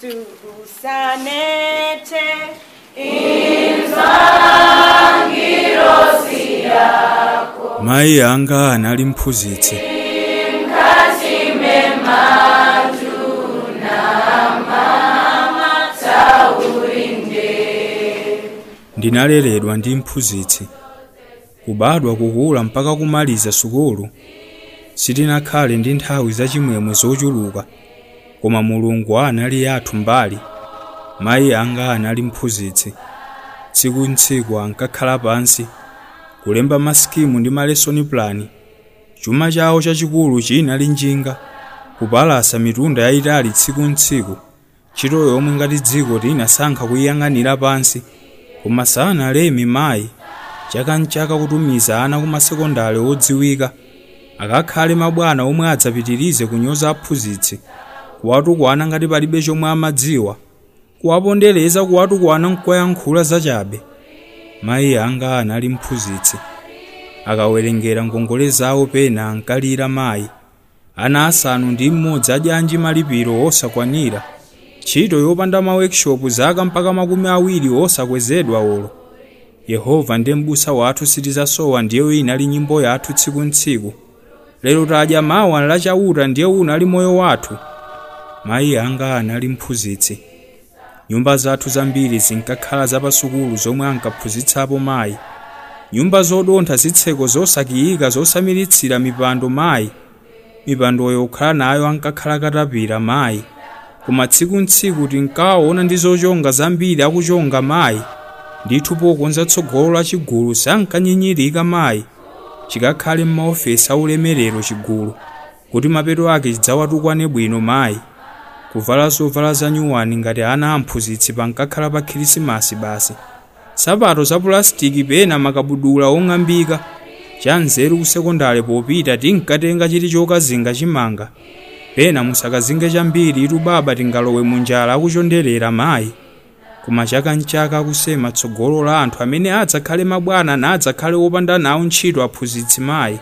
tukusanete mayi anga anali mphunzitsi ndinaleredwa ndi mphunzitsi kubadwa kukula mpaka kumaliza sukulu sitinakhale ndi nthawi zachimwemwe zochuluka koma mulungu anali yathu mbali mayi anga anali mphunzitsi tsiku ntsiku ankakhala pansi kulemba masikimu ndi malesoni plani chuma chawo chachikulu chinali njinga kupalasa mitunda yayitali tsiku ntsiku ntchito yomwe ngati dziko linasankha kuyiyang'anira pansi koma sanaleme mayi chaka nchaka kutumiza ana kumasekondale odziwika akakhale mabwana omwe adzapitirize kunyoza aphunzitsi kuwatukwana ngati palibe chomwe amadziwa kuwapondereza kuwatukwana nkuwayankhula zachabe mayi anga anali mphunzitsi akawerengera ngongole zawo pena ankalira mayi ana asanu ndi mmodzi adyanji malipiro osakwanira ntchito yopanda ma workshop zaka mpaka makumi awiri osakwezedwa olo yehova ndiye m'busa wathu sitizasowa ndiyo inali nyimbo yathu tsiku ntsiku lero tadya mawa lachauta ndiye unali moyo wathu mayi anga anali mphunzitsi nyumba zathu zambiri zinkakhala zapasukulu zomwe ankaphunzitsapo mayi nyumba zodontha zitseko zosakiyika zosamilitsira mipando mayi mipandoyo kukhala nayo ankakhala katapira mayi koma tsiku ntsiku tinkawaona ndi zochonga zambiri akuchonga mayi ndithu pokonza tsogolo la chigulu sankanyinyirika mayi chikakhale m'maofesi aulemerero chigulu kuti mapeto ake chidzawatukwane bwino mayi kuvala zovala zanyuwani ngati ana amphunzitsi pankakhala pa khirisimasi basi sapato za pulasitiki pena makabudula ong'ambika chanzeru ku sekondale popita tinkatenga chiti chokazinga chimanga pena musakazinge chambiri itu baba tingalowe munjala akuchonderera mayi koma chaka nchaka akusema tsogolo la anthu amene adzakhale mabwana nadzakhale wopanda nawo ntchito aphunzitsi mayi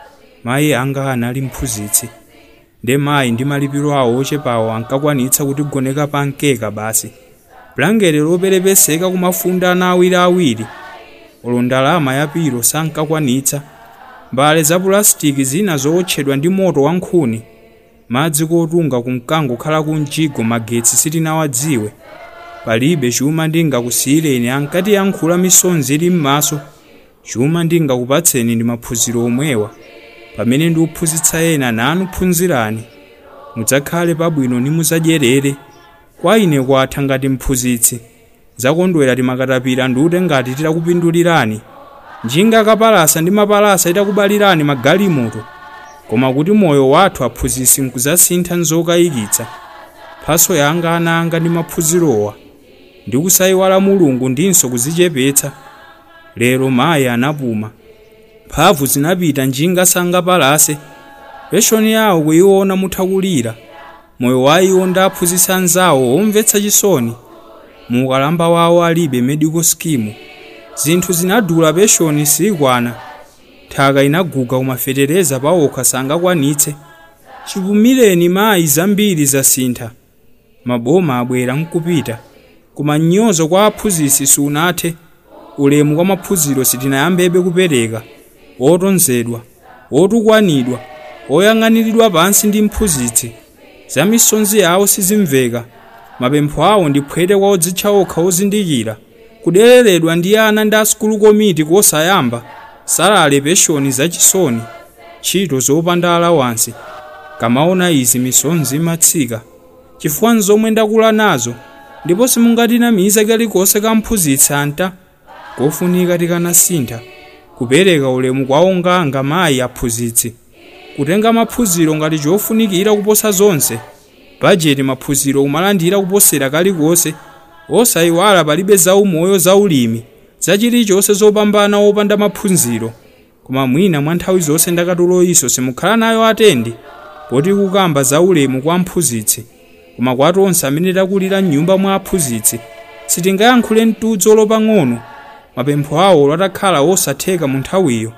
mayi anga anali mphunzitsi nde mayi ndi malipiro awo ochepawo ankakwanitsa kutigoneka pa mkeka basi bulangete loperepeseka kumafunda ana awiriawiri olo ndalama yapiro sankakwanitsa mbale za pulasitiki zina zootchedwa ndi moto wa nkhuni madzi kotunga kumkango khala kumjigo magetsi sitinawadziwe palibe chuma ndingakusiyireni ankati yankhula misonzi ili m'maso chuma ndingakupatseni ndi maphunziro omwewa pamene ndiuphunzitsa ena nanu phunzirani mudzakhale pabwino ndi mudzadyerere kwa ine kwatha ngati mphunzitsi zakondwera timakatapira ndiute ngati titakupindulirani njinga kapalasa ndi mapalasa itakubalirani magalimoto koma kuti moyo wathu aphunzitsi nkuzasintha nzokayikitsa mphaso yanga ana anga ndi maphunzirowa ndi kusayiwala mulungu ndinso kuzichepetsa lero mayi anapuma mphamvu zinapita njinga sangapalase peshoni yawo kuyiona muthakulira moyo wa iwo ndi aphunzitsi anzawo omvetsa chisoni muukalamba wawo alibe medical scheme zinthu zinadula peshoni sikwana nthaka inaguga kumafetereza pawokha sangakwanitse chipumileni mayi zambiri zasintha maboma abwera nkupita koma mnyozo kwa aphunzitsi sunathe ulemu kwa maphunziro sitinayambebe kupereka otonzedwa otukwanidwa oyang'aniridwa pansi ndi mphunzitsi za misonzi yawo sizimveka mapempho awo ndi phwete kwa odzitcha okha ozindikira kudereredwa ndi ana ndi asukulu komiti kosayamba salale peshoni zachisoni ntchito zopanda alawansi kamaona izi misonzi imatsika chifukwa nzomwe ndakula nazo ndipo simungatinamize kalikonse kamphunzitsi anta kofunika tikanasintha kupereka ulemu kwa onganga mayi aphunzitsi kutenga maphunziro ngati chofunikira kuposa zonse bajeti maphunziro kumalandira kuposera kalikonse osayiwala palibe zaumoyo zaulimi zachilichonse zopambana opanda maphunziro koma mwina mwa nthawi zonse ndakatuloyiso simukhala nayo atendi poti kukamba zaulemu kwa mphunzitsi koma kwa tonse amene takulira m'nyumba mwa aphunzitsi sitingayankhule mtudzo lopang'ono mapempho awo latakhala osatheka mu nthawiyo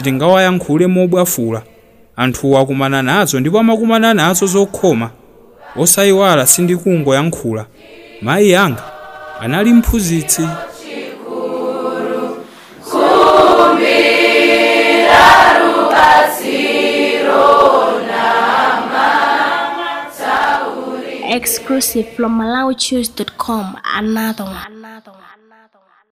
sitingawayankhule mobwafula anthuwo akumana nazo ndipo amakumana nazo zokhoma osayiwala sindikungoyankhula mayi yanga anali mphunzitsi exclusive from MalawiChoose.com. Another one. Another one.